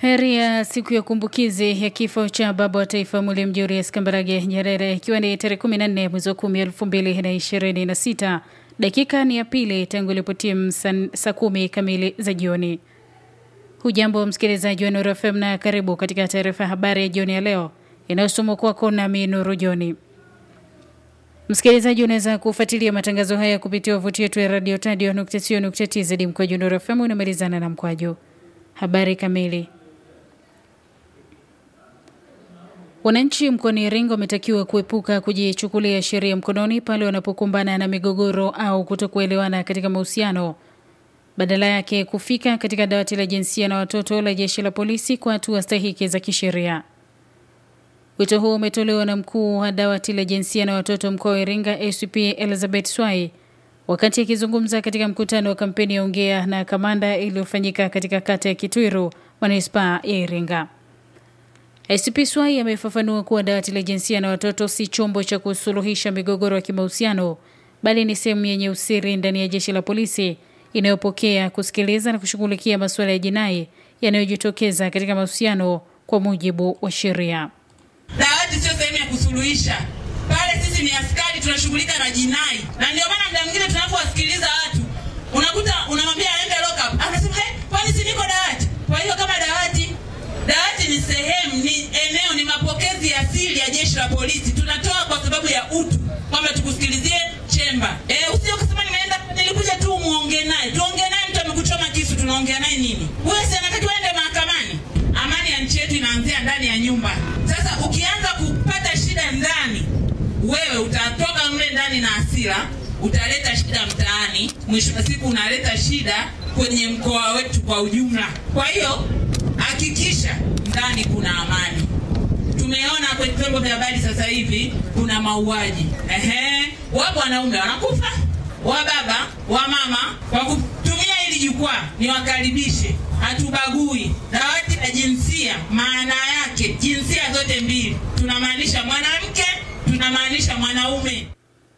Heri ya siku ya kumbukizi ya kifo cha baba wa taifa Mwalimu Julius Kambarage Nyerere, ikiwa ni tarehe 14 mwezi wa 10 2026. Dakika ni ya pili tangu ilipotimu saa kumi kamili za jioni. Hujambo msikilizaji wa Nuru FM na karibu katika taarifa ya habari ya jioni ya leo inayosomwa kwako nami Nuru Joni. Msikilizaji, unaweza kufuatilia matangazo haya kupitia wavuti yetu ya radio tadio.co.tz mkwaju Nuru FM unamalizana na mkwaju. Habari kamili. Wananchi mkoani Iringa wametakiwa kuepuka kujichukulia sheria mkononi pale wanapokumbana na migogoro au kutokuelewana katika mahusiano, badala yake kufika katika dawati la jinsia na watoto la jeshi la polisi kwa hatua stahiki za kisheria. Wito huo umetolewa na mkuu wa dawati la jinsia na watoto mkoa wa Iringa ACP Elizabeth Swai wakati akizungumza katika mkutano wa kampeni ya Ongea na Kamanda iliyofanyika katika kata ya Kitwiru, manispaa ya Iringa. ICP Swai amefafanua kuwa dawati la jinsia na watoto si chombo cha kusuluhisha migogoro ya kimahusiano bali ni sehemu yenye usiri ndani ya jeshi la polisi inayopokea, kusikiliza na kushughulikia masuala ya jinai yanayojitokeza katika mahusiano kwa mujibu wa sheria. Dawati sio sehemu ya kusuluhisha pale. Sisi ni askari, tunashughulika na jinai, na ndio maana muda mwingine tunapowasikiliza watu unakuta unamwambia aende lock up, anasema hey, kwani si niko dawati? Kwa hiyo kama dawati dawati ni sehemu, ni eneo, ni mapokezi ya asili ya jeshi la polisi. Tunatoa kwa sababu ya utu, kwamba tukusikilizie chemba. Eh, usije ukasema nimeenda nilikuja tu muongee naye. Tuongee naye, mtu amekuchoma kisu, tunaongea naye nini? Wewe si anataka uende mahakamani? Amani ya nchi yetu inaanzia ndani ya nyumba. Sasa ukianza kupata shida ndani, wewe utatoka mle ndani na hasira, utaleta shida mtaani, mwisho wa siku unaleta shida kwenye mkoa wetu kwa ujumla. Kwa hiyo hakikisha ndani kuna amani. Tumeona kwenye vyombo vya habari sasa hivi kuna mauaji, ehe, wapo wanaume wanakufa, wa baba wa mama. Kwa kutumia hili jukwaa, niwakaribishe, hatubagui. Dawati la jinsia, maana yake jinsia zote mbili, tunamaanisha mwanamke, tunamaanisha mwanaume.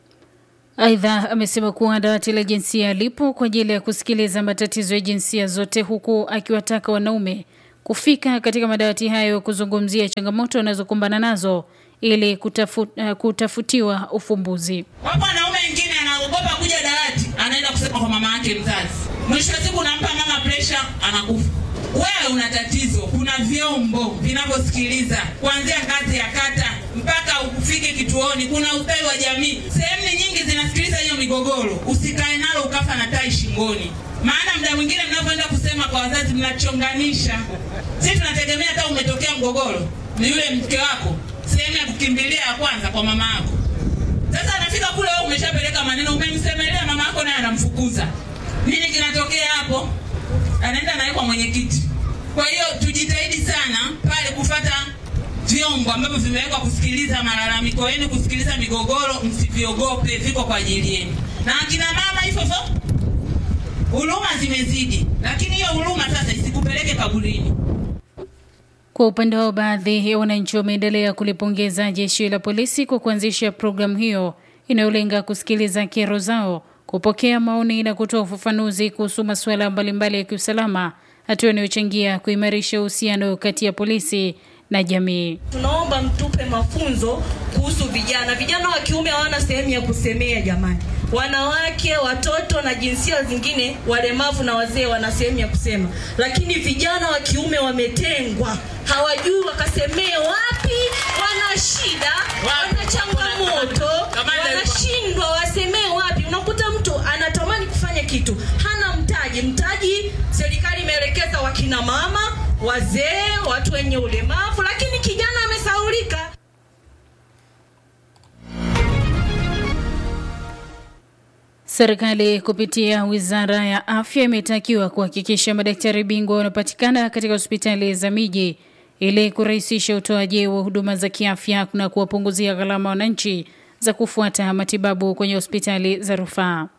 Aidha, amesema kuwa dawati la jinsia lipo kwa ajili ya kusikiliza matatizo ya jinsia zote, huku akiwataka wanaume kufika katika madawati hayo kuzungumzia changamoto wanazokumbana nazo ili kutafu, uh, kutafutiwa ufumbuzi. Wapo wanaume wengine anaogopa kuja dawati, anaenda kusema kwa mama yake mzazi. Mwisho wa siku unampa mama presha, anakufa. Wewe una tatizo. Kuna vyombo vinavyosikiliza kuanzia ngazi ya kata mpaka ufike kituoni. Kuna ustawi wa jamii, sehemu nyingi zinasikiliza hiyo migogoro. Usikae nalo ukafa na tai shingoni, maana muda mwingine mnapoenda kusema kwa wazazi mnachonganisha. Sisi tunategemea hata umetokea mgogoro, ni yule mke wako, sehemu ya kukimbilia ya kwanza kwa mama yako. Sasa anafika kule, wewe umeshapeleka maneno, umemsemelea mama yako, naye anamfukuza. Nini kinatokea hapo? Anaenda naye kwa mwenyekiti. Kwa hiyo tujitahidi sana pale kufata vyombo ambavyo vimewekwa kusikiliza malalamiko yenu, kusikiliza migogoro. Msiviogope, viko kwa ajili yenu. Na akina mama hivyo hivyo, huruma zimezidi, lakini hiyo huruma sasa isikupeleke kaburini. Kwa upande wao, baadhi ya wananchi wameendelea kulipongeza jeshi la polisi kwa kuanzisha programu hiyo inayolenga kusikiliza kero zao, kupokea maoni na kutoa ufafanuzi kuhusu masuala mbalimbali ya kiusalama, hatua inayochangia kuimarisha uhusiano kati ya polisi na jamii. Tunaomba mtupe mafunzo kuhusu vijana. Vijana wa kiume hawana sehemu ya kusemea jamani. Wanawake, watoto na jinsia zingine, walemavu na wazee wana sehemu ya kusema, lakini vijana wa kiume wametengwa, hawajui wakasemee wapi. Wana shida, wana changamoto, wanashindwa wasemee wapi. Unakuta mtu anatamani kufanya kitu, hana mtaji. Mtaji serikali imeelekeza wakina mama, wazee, watu wenye ulemavu, lakini kijana amesaulika. Serikali kupitia Wizara ya Afya imetakiwa kuhakikisha madaktari bingwa wanapatikana katika hospitali za miji ili kurahisisha utoaji wa huduma za kiafya na kuwapunguzia gharama wananchi za kufuata matibabu kwenye hospitali za rufaa.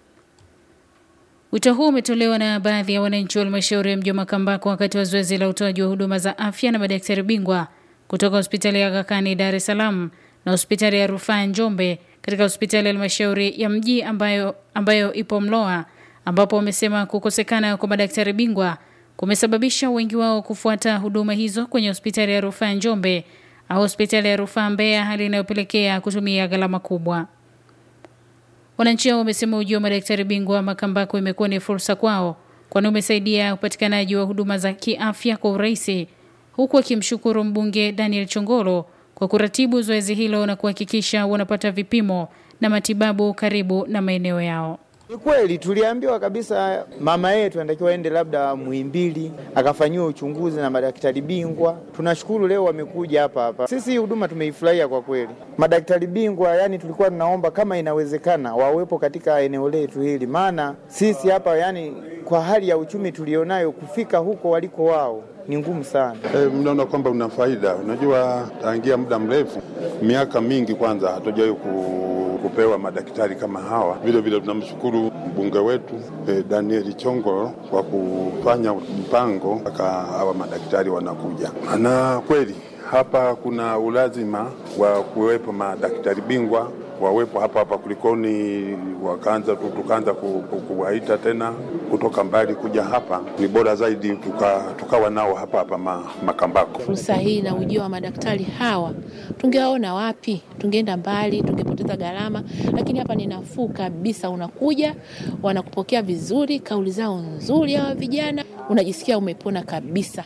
Wito huu umetolewa na baadhi ya wananchi wa halmashauri ya mji wa Makambako wakati wa zoezi la utoaji wa huduma za afya na madaktari bingwa kutoka hospitali ya Aga Khan Dar es Salaam na hospitali ya rufaa Njombe katika hospitali ya halmashauri ya mji ambayo, ambayo ipo Mloa, ambapo wamesema kukosekana kwa madaktari bingwa kumesababisha wengi wao kufuata huduma hizo kwenye hospitali ya rufaa Njombe au hospitali ya rufaa Mbeya, hali inayopelekea kutumia gharama kubwa. Wananchi hao wamesema ujio wa madaktari bingwa Makambako imekuwa ni fursa kwao, kwani umesaidia upatikanaji wa huduma za kiafya kwa urahisi, huku akimshukuru mbunge Daniel Chongolo kwa kuratibu zoezi hilo na kuhakikisha wanapata vipimo na matibabu karibu na maeneo yao. Ni kweli tuliambiwa kabisa mama yetu anatakiwa aende labda Muhimbili akafanyiwa uchunguzi na madaktari bingwa. Tunashukuru leo wamekuja hapa hapa. Sisi hii huduma tumeifurahia kwa kweli. Madaktari bingwa, yani tulikuwa tunaomba kama inawezekana wawepo katika eneo letu hili, maana sisi hapa, yani kwa hali ya uchumi tulionayo, kufika huko waliko wao ni ngumu sana. E, mnaona kwamba una faida. Unajua, tangia muda mrefu, miaka mingi, kwanza hatujawahi ku, kupewa madaktari kama hawa. Vile vile tunamshukuru mbunge wetu e, Daniel Chongolo kwa kufanya mpango mpaka hawa madaktari wanakuja, na kweli hapa kuna ulazima wa kuwepo madaktari bingwa wawepo hapa hapa kulikoni wakaanza tu tukaanza kuwaita tena kutoka mbali kuja hapa, ni bora zaidi tukawa tuka nao hapa hapa ma, Makambako. Fursa hii na ujio wa madaktari hawa tungewaona wapi? Tungeenda mbali, tungepoteza gharama, lakini hapa ni nafuu kabisa. Unakuja wanakupokea vizuri, kauli zao nzuri, hawa vijana unajisikia umepona kabisa.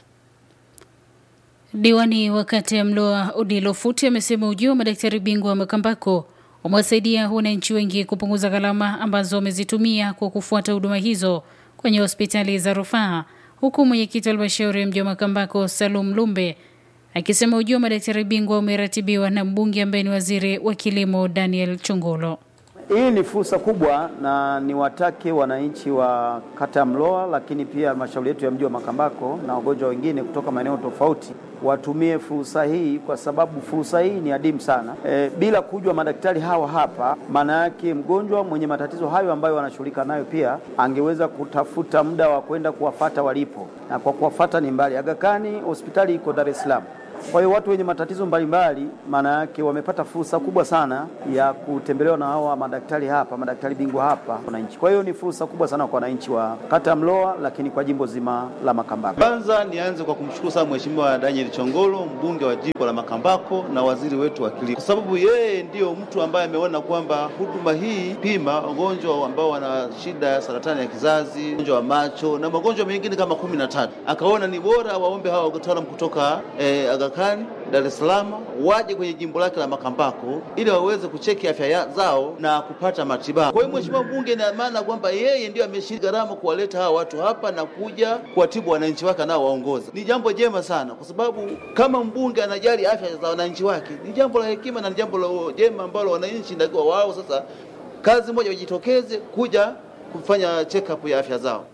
Diwani wa kata ya Mloa Odilo Futi amesema ujio wa madaktari bingwa wa Makambako umewasaidia wananchi wengi kupunguza gharama ambazo wamezitumia kwa kufuata huduma hizo kwenye hospitali za rufaa, huku mwenyekiti wa halmashauri ya mji wa Makambako Salum Lumbe akisema ujio wa madaktari bingwa umeratibiwa na mbunge ambaye ni waziri wa kilimo Daniel Chongolo. Hii ni fursa kubwa na niwatake wananchi wa kata ya Mloa, lakini pia halmashauri yetu ya mji wa Makambako na wagonjwa wengine kutoka maeneo tofauti watumie fursa hii, kwa sababu fursa hii ni adimu sana. E, bila kujua madaktari hawa hapa, maana yake mgonjwa mwenye matatizo hayo ambayo wanashughulika nayo pia angeweza kutafuta muda wa kwenda kuwafata walipo, na kwa kuwafata ni mbali. Aga Khan hospitali iko Dar es Salaam. Kwa hiyo watu wenye matatizo mbalimbali, maana yake wamepata fursa kubwa sana ya kutembelewa na hawa madaktari hapa, madaktari bingwa hapa wananchi. Kwa hiyo ni fursa kubwa sana kwa wananchi wa kata ya Mloa, lakini kwa jimbo zima la Makambako. Kwanza nianze kwa kumshukuru sana Mheshimiwa Daniel Chongolo, mbunge wa jimbo la Makambako na waziri wetu wa kilimo, kwa sababu yeye ndiyo mtu ambaye ameona kwamba huduma hii pima wagonjwa ambao wana shida ya saratani ya kizazi, ugonjwa wa macho na magonjwa mengine kama kumi na tatu, akaona ni bora waombe hawa wataalamu kutoka eh, Aga Khan Dar es Salaam waje kwenye jimbo lake la Makambako ili waweze kucheki afya zao na kupata matibabu. Kwa hiyo mheshimiwa mbunge, ina maana kwamba yeye ndio ameshiriki gharama kuwaleta hawa watu hapa na kuja kuwatibu wananchi wake nao waongoza. Ni jambo jema sana, kwa sababu kama mbunge anajali afya za wananchi wake, ni jambo la hekima na ni jambo la jema ambalo wananchi ndio wao sasa kazi moja wajitokeze kuja kufanya check up ya afya zao.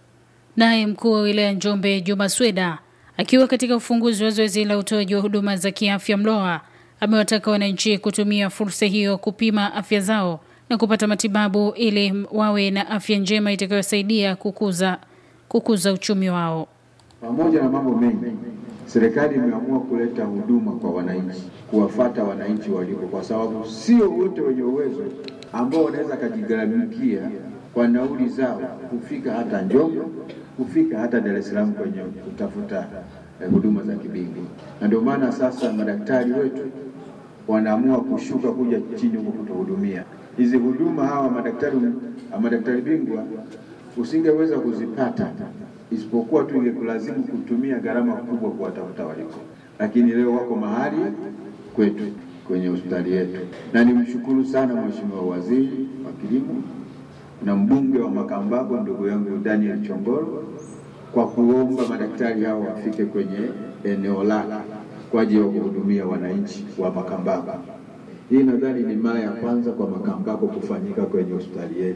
Naye mkuu wa wilaya Njombe Juma Sweda akiwa katika ufunguzi wa zoezi la utoaji wa huduma za kiafya Mloa amewataka wananchi kutumia fursa hiyo kupima afya zao na kupata matibabu ili wawe na afya njema itakayosaidia kukuza, kukuza uchumi wao. Pamoja na mambo mengi, serikali imeamua kuleta huduma kwa wananchi, kuwafata wananchi walipo, kwa sababu sio wote wenye uwezo ambao wanaweza kajigharamikia kwa nauli zao kufika hata Njombe, kufika hata Dar es Salaam kwenye kutafuta eh, huduma za kibingwa, na ndio maana sasa madaktari wetu wanaamua kushuka kuja chini huko kutuhudumia hizi huduma. Hawa madaktari madaktari bingwa usingeweza kuzipata isipokuwa tu ingekulazimu kutumia gharama kubwa kuwatafuta waliko, lakini leo wako mahali kwetu kwenye hospitali yetu, na nimshukuru sana Mheshimiwa Waziri wa Kilimo na mbunge wa Makambako ndugu yangu Daniel Chongolo kwa kuomba madaktari hao wafike kwenye eneo lake kwa ajili ya kuhudumia wananchi wa Makambako. Hii nadhani ni mara ya kwanza kwa Makambako kufanyika kwenye hospitali yetu,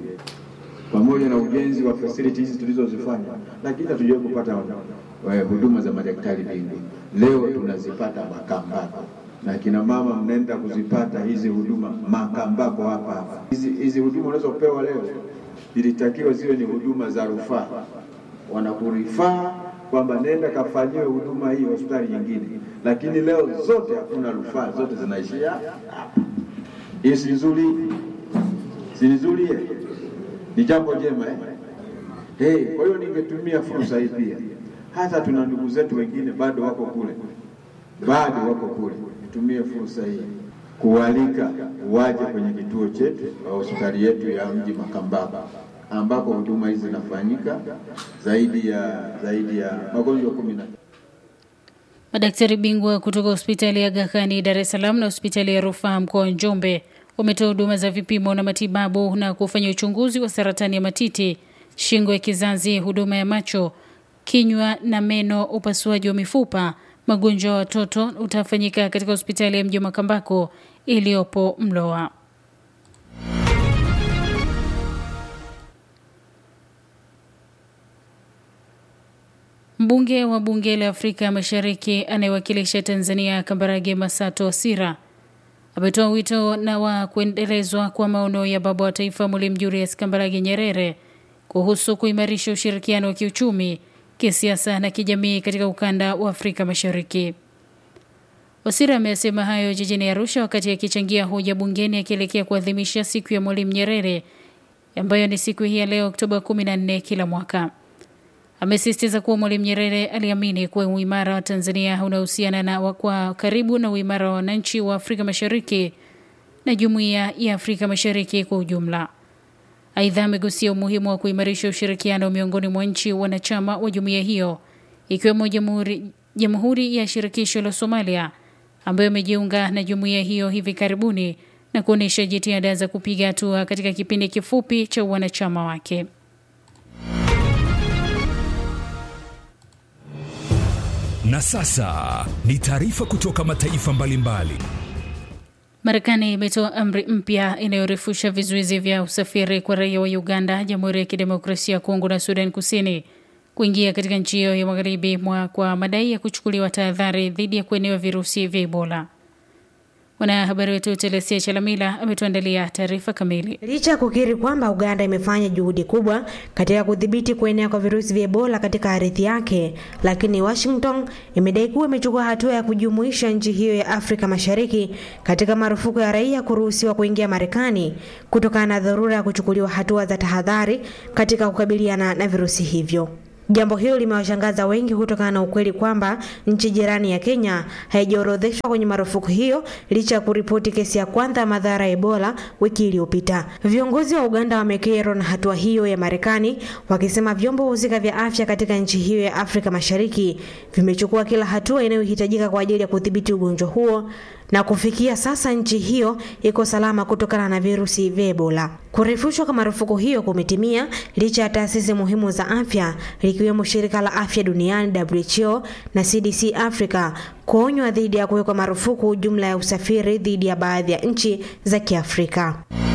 pamoja na ujenzi wa facilities hizi tulizozifanya, lakini hatujawahi kupata huduma za madaktari bingwa. Leo tunazipata Makambako na kina mama mnaenda kuzipata hizi huduma Makambako hapa hapa. Hizi, hizi huduma unazopewa leo ilitakiwa ziwe ni huduma za rufaa, wanakurifaa kwamba nenda kafanyiwe huduma hii hospitali nyingine, lakini leo zote hakuna rufaa, zote zinaishia hapa. Hii si nzuri, si nzuri, ni jambo jema eh? Hey, kwa hiyo ningetumia fursa hii pia hata tuna ndugu zetu wengine bado wako kule, bado wako kule. Nitumie fursa hii kualika waje kwenye kituo chetu au hospitali yetu ya mji Makambako ambapo huduma hizi zinafanyika zaidi ya zaidi ya magonjwa kumi na Madaktari bingwa kutoka hospitali ya Aga Khan Dar es Salaam na hospitali ya rufaa mkoa wa Njombe wametoa huduma za vipimo na matibabu na kufanya uchunguzi wa saratani ya matiti, shingo ya kizazi, huduma ya macho, kinywa na meno, upasuaji wa mifupa. Magonjwa ya watoto utafanyika katika hospitali ya mji wa Makambako iliyopo Mloa. Mbunge wa bunge la Afrika Mashariki anayewakilisha Tanzania Kambarage Masato Wasira ametoa wito na wa kuendelezwa kwa maono ya baba wa taifa Mwalimu Julius Kambarage Nyerere kuhusu kuimarisha ushirikiano wa kiuchumi, kisiasa na kijamii katika ukanda wa Afrika Mashariki. Wasira amesema hayo jijini Arusha wakati akichangia hoja bungeni akielekea kuadhimisha siku ya Mwalimu Nyerere ambayo ni siku hii ya leo Oktoba 14 kila mwaka. Amesisitiza kuwa Mwalimu Nyerere aliamini kuwa uimara wa Tanzania unahusiana na kwa karibu na uimara wa wananchi wa Afrika Mashariki na jumuiya ya Afrika Mashariki kwa ujumla. Aidha, amegusia umuhimu wa kuimarisha ushirikiano miongoni mwa nchi wanachama wa jumuiya hiyo ikiwemo Jamhuri Jamhuri ya Shirikisho la Somalia ambayo imejiunga na jumuiya hiyo hivi karibuni na kuonyesha jitihada za kupiga hatua katika kipindi kifupi cha wanachama wake. Na sasa ni taarifa kutoka mataifa mbalimbali. Marekani imetoa amri mpya inayorefusha vizuizi vya usafiri kwa raia wa Uganda, Jamhuri ya Kidemokrasia ya Kongo na Sudan Kusini kuingia katika nchi hiyo ya magharibi mwa kwa madai ya kuchukuliwa tahadhari dhidi ya kuenewa virusi vya Ebola. Mwanahabari wetu Telesia Chalamila ametuandalia taarifa kamili. Licha ya kukiri kwamba Uganda imefanya juhudi kubwa katika kudhibiti kuenea kwa virusi vya Ebola katika ardhi yake, lakini Washington imedai kuwa imechukua hatua ya kujumuisha nchi hiyo ya Afrika Mashariki katika marufuku ya raia kuruhusiwa kuingia Marekani kutokana na dharura ya kuchukuliwa hatua za tahadhari katika kukabiliana na virusi hivyo. Jambo hilo limewashangaza wengi kutokana na ukweli kwamba nchi jirani ya Kenya haijaorodheshwa kwenye marufuku hiyo licha ya kuripoti kesi ya kwanza ya madhara ya Ebola wiki iliyopita. Viongozi wa Uganda wamekerwa na hatua hiyo ya Marekani, wakisema vyombo husika vya afya katika nchi hiyo ya Afrika Mashariki vimechukua kila hatua inayohitajika kwa ajili ya kudhibiti ugonjwa huo na kufikia sasa nchi hiyo iko salama kutokana na virusi vya Ebola. Kurefushwa kwa marufuku hiyo kumetimia licha ya taasisi muhimu za afya likiwemo shirika la afya duniani WHO na CDC Africa kuonywa dhidi ya kuwekwa marufuku jumla ya usafiri dhidi ya baadhi ya nchi za Kiafrika.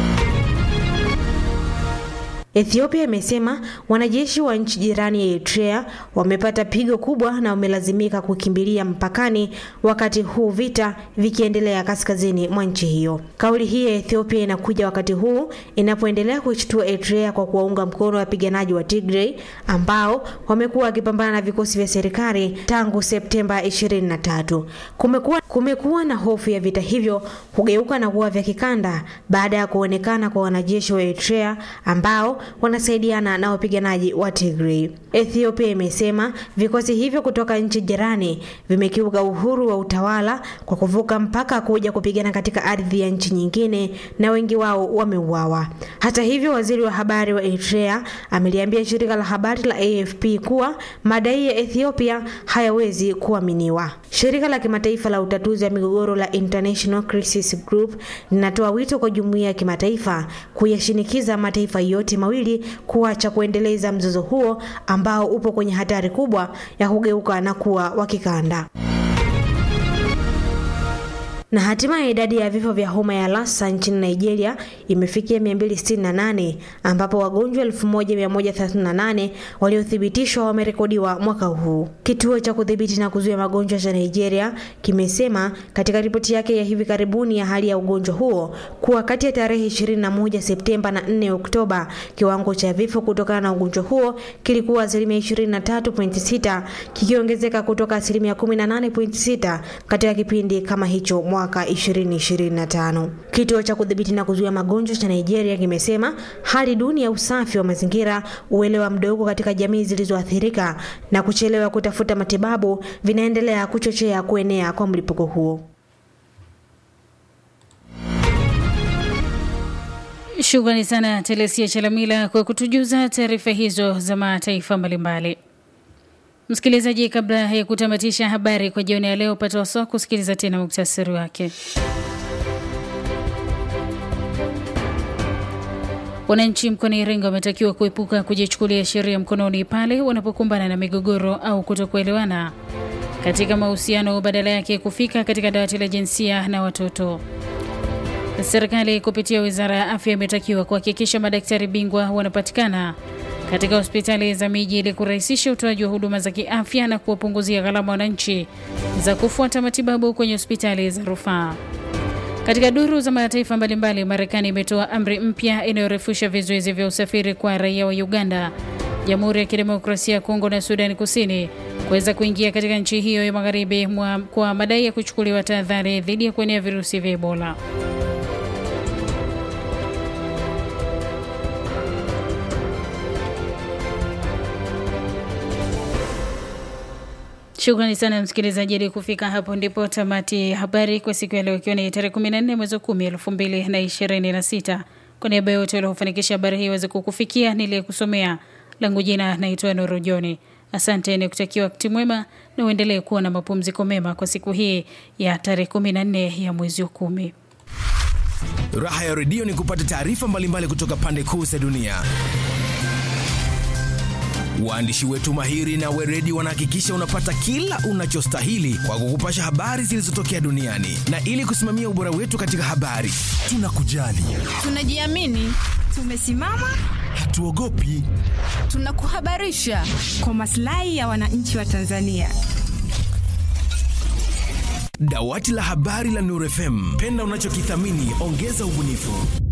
Ethiopia imesema wanajeshi wa nchi jirani ya Eritrea wamepata pigo kubwa na wamelazimika kukimbilia mpakani wakati huu vita vikiendelea kaskazini mwa nchi hiyo. Kauli hii ya Ethiopia inakuja wakati huu inapoendelea kuishtua Eritrea kwa kuwaunga mkono wapiganaji wa Tigray ambao wamekuwa wakipambana na vikosi vya serikali tangu Septemba 23. Kumekuwa, kumekuwa na hofu ya vita hivyo kugeuka na kuwa vya kikanda baada ya kuonekana kwa wanajeshi wa Eritrea ambao wanasaidiana na wapiganaji wa Tigray. Ethiopia imesema vikosi hivyo kutoka nchi jirani vimekiuka uhuru wa utawala kwa kuvuka mpaka kuja kupigana katika ardhi ya nchi nyingine na wengi wao wameuawa. Hata hivyo, waziri wa habari wa Eritrea ameliambia shirika la habari la AFP kuwa madai ya Ethiopia hayawezi kuaminiwa. Shirika la kimataifa la utatuzi wa migogoro la International Crisis Group linatoa wito kwa jumuiya ya kimataifa kuyashinikiza mataifa yote mawili kuacha kuendeleza mzozo huo ambao upo kwenye hatari kubwa ya kugeuka na kuwa wa kikanda. Na hatimaye idadi ya vifo vya homa ya Lassa nchini Nigeria imefikia 268 ambapo wagonjwa 1138 waliothibitishwa wamerekodiwa mwaka huu. Kituo cha kudhibiti na kuzuia magonjwa cha Nigeria kimesema katika ripoti yake ya hivi karibuni ya hali ya ugonjwa huo kuwa kati ya tarehe 21 Septemba na 4 Oktoba kiwango cha vifo kutokana na ugonjwa huo kilikuwa asilimia 23.6 kikiongezeka kutoka asilimia 18.6 katika kipindi kama hicho mwaka mwaka 2025. Kituo cha kudhibiti na kuzuia magonjwa cha Nigeria kimesema hali duni ya usafi wa mazingira, uelewa mdogo katika jamii zilizoathirika na kuchelewa kutafuta matibabu vinaendelea kuchochea kuenea kwa mlipuko huo. Shukrani sana Telesia Chalamila kwa kutujuza taarifa hizo za mataifa mbalimbali. Msikilizaji, kabla ya kutamatisha habari kwa jioni ya leo, pata wasaa kusikiliza tena muktasari wake. Wananchi mkoani Iringa wametakiwa kuepuka kujichukulia sheria mkononi pale wanapokumbana na migogoro au kutokuelewana katika mahusiano, badala yake kufika katika dawati la jinsia na watoto. Serikali kupitia wizara ya afya imetakiwa kuhakikisha madaktari bingwa wanapatikana katika hospitali za miji ili kurahisisha utoaji wa huduma za kiafya na kuwapunguzia gharama wananchi za kufuata matibabu kwenye hospitali za rufaa. Katika duru za mataifa mbalimbali, Marekani imetoa amri mpya inayorefusha vizuizi vya usafiri kwa raia wa Uganda, Jamhuri ya Kidemokrasia ya Kongo na Sudani Kusini kuweza kuingia katika nchi hiyo ya magharibi kwa madai ya kuchukuliwa tahadhari dhidi ya kuenea virusi vya Ebola. Shukrani sana msikilizaji, ili kufika hapo ndipo tamati ya habari kwa siku ya leo, ikiwa ni tarehe 14 mwezi wa 10 2026. Kwa niaba yote waliofanikisha habari hii iweze kukufikia, niliyekusomea langu jina naitwa Nuru Joni. Asante, ni kutakia wakati mwema na uendelee kuwa na mapumziko mema kwa siku hii ya tarehe 14 ya mwezi wa kumi. Raha ya redio ni kupata taarifa mbalimbali kutoka pande kuu za dunia. Waandishi wetu mahiri na weredi wanahakikisha unapata kila unachostahili kwa kukupasha habari zilizotokea duniani, na ili kusimamia ubora wetu katika habari, tunakujali, tunajiamini, tumesimama, hatuogopi, tunakuhabarisha kwa maslahi ya wananchi wa Tanzania. Dawati la habari la Nuru FM, penda unachokithamini, ongeza ubunifu.